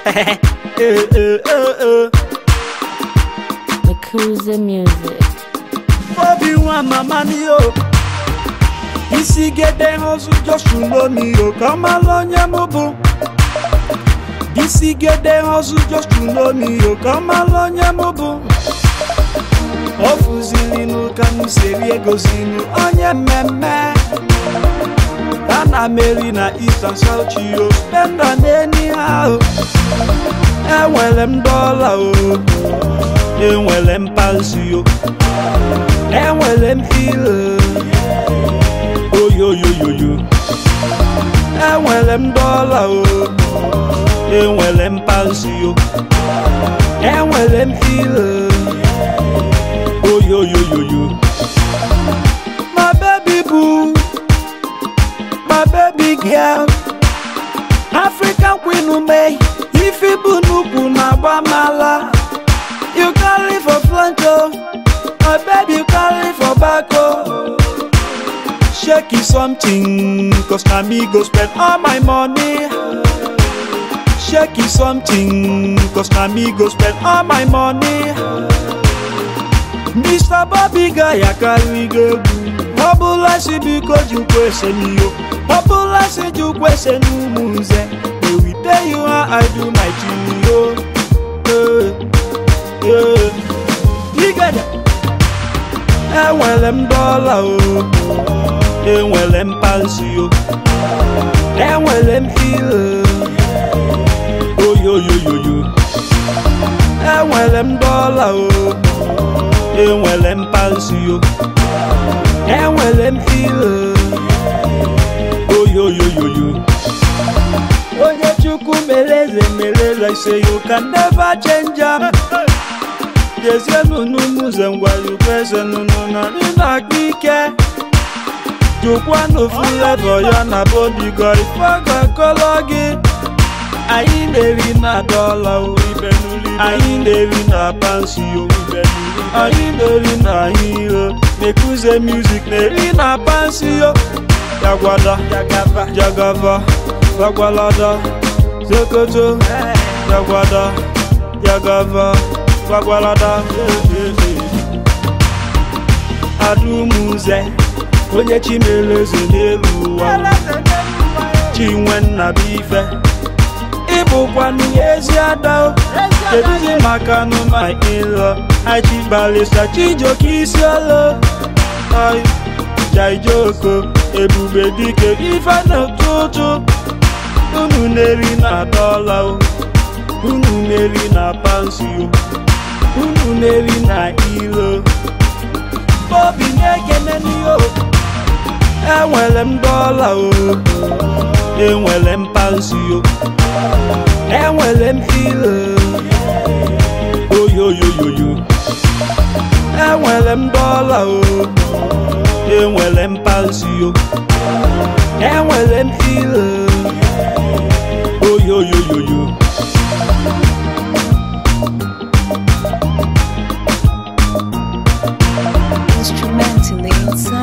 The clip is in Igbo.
Eh, eh, eh, eh. Makuza Music. obi nwa mama ni o isi gede ozu josu lomi o ka ọ mara onye mụ bụ isi gede ozu josu lomi o ka ọ mara onye mụ bụ ọ fụzilinu ka m siri egozinu onye mmemme ana meri na east and south chio spenda n'eni ha o enwere m dọla o enwere m pansi o enwere m ile oyoyoyoyo enwere m dọla o enwere m pansi o enwere m ile oyoyoyoyo my baby boo my baby girl african queen ume ife bụ n'ukwu na-agba mala you carry for front o my baby you carry for back o shake it something cause na me go spend all my money shake it something cause na me go spend all my money mr bobby guy carry go egwu ọ bụla si biko jukwu ese n'iyo ọ bụla si jukwu ese n'ụmụ nze they will tell you how i do my thing yo Eh, eh. Igede. enwere m dọla o enwere m pansi o enwere m ile oyoyoyoyo enwere m dọla o enwere m pansi o enwere m ile oyoyoyoyo onye chukwu mere eze mere eze ise you can never change am jezienụ n'ụmụze ngwa yukwu eze nụnụ na nna aka ike jụkwa n'ofu levọ ya na bodigo ife ga-akọlọ gị anyị na-eri na dọla o anyị na-eri na pansi o anyị na-eri na ahịa na-ekuze music na-eri na pansi o jagwada jagava gwagwalada zokoto jagwada jagava gwagwalada adumuze onye chimeleze n'elu ụwa chinwe nnabuife ịbụkwanụ ezi ada o keduzi maka nụma ịlọ achibalisa chijoke isi olo oi jaijoko ebube dike ife n'ụtụtụ unu na-eri na dọla o unu na-eri na pansi o unu na-eri na ilo obi na-ekene n'ihe o enwere m dọla o enwere m pansi o enwere m ilo oyoyoyoyo enwere m dọla o enwere m pansi o enwere m ilo oyoyoyoyo Instrumentally inside.